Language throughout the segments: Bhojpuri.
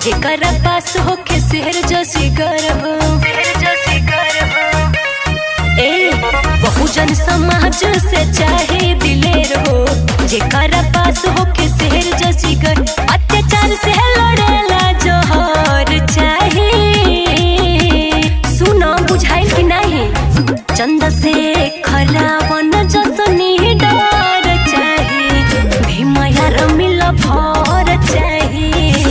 जेकर पास होके शहर जैसी गर्व ए बहुजन समाज से चाहे दिलेर हो जेकर पास होके शहर जैसी गर्व अत्याचार से लड़ेला जोहर चाहे सुनो बुझाइल कि नहीं चंद से खरावन जसनी डर चाहे भीमया रमिल भर चाहे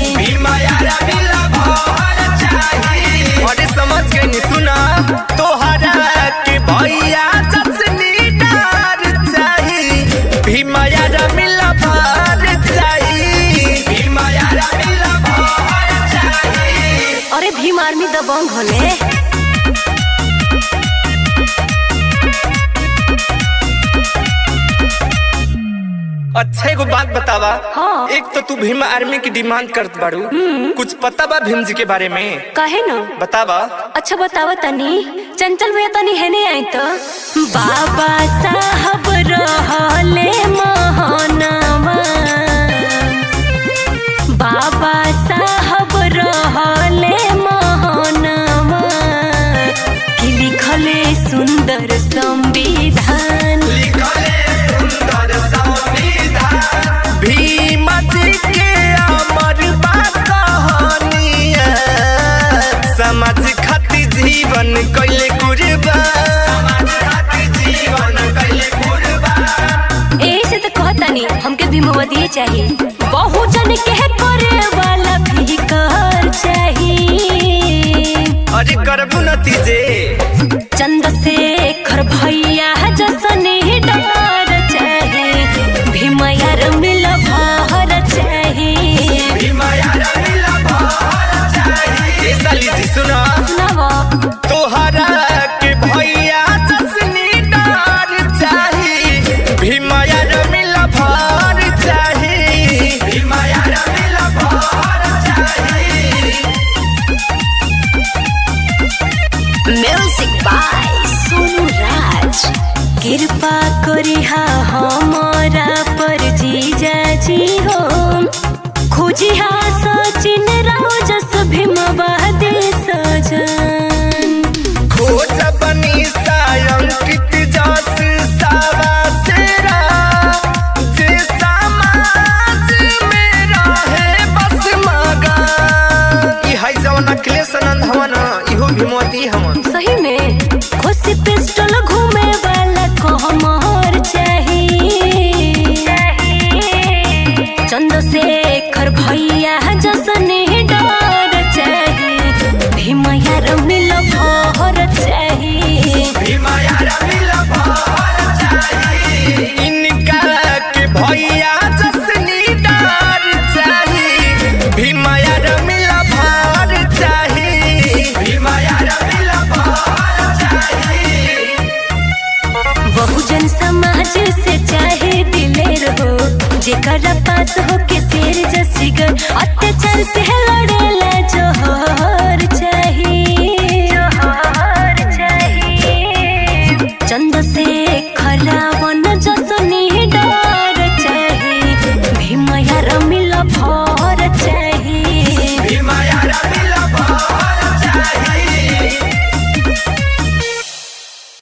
अरे समझ गई नी सुना तोहरा के भैया जसनी डार चाही भीमया रमिला भार चाही भीमया रमिला भार चाही अरे भीम आर्मी दबंग होले अच्छा एगो बात बतावा हाँ। एक तो तू भीम आर्मी की डिमांड करत बाड़ू कुछ पता बा भीम जी के बारे में कहे न बतावा अच्छा बतावा तनी चंचल भैया तनी है नहीं आई तो बाबा साहब रहले महानवा बाबा साहब रहले महानवा कि लिखले सुंदर संविधान भीम जी के अमर बा कहानिया समाज खातिर जीवन कैले कुर्बान जीवन कैले कुर्बान ऐसे तो कहतानी हमके भी मोदी चाहिए बहुजन के करे वाला भी कर चाहिए अरे करबू नतीजे चंद्रशेखर भैया जसने डर चाहे भीमयार मिल भर चाहे ए साली जी सुना सुनाव तोहरा के भैया जसनी डार चाही भीमया रमिला भार चाही भीमया रमिला भार चाही म्यूजिक बाय सोनू राज कृपा करिहा हमारा पर जीजा जी हो खोजिहा सचिन राव जस भीमवादी सजन खोज बनी सायंकित जस सावा सेरा जे समाज में रहे बस मगन ई है जवन अखिलेश आनंद हवन इहो भीमवती हवन सही में खुशी पिस्टल घूमे वाला कहमर चाहिए चंद्रशेखर भैया जसने डर चाहिए भीमया रमिल भर चाहिए भीमया रमिला भार चाही इनका के भैया जसनी डार चाही भीमया रमिला भार चाही भीमया रमिला भार चाही बहुजन समाज से चाहे दिलेर हो जेकर पास हो के शेर जसीगर अत्याचार से लड़ेला जोहर चाहिए जोहर चाहिए चंद्रशेखर रावण जसनी डर चाहिए भीमया रमिल भर चाहिए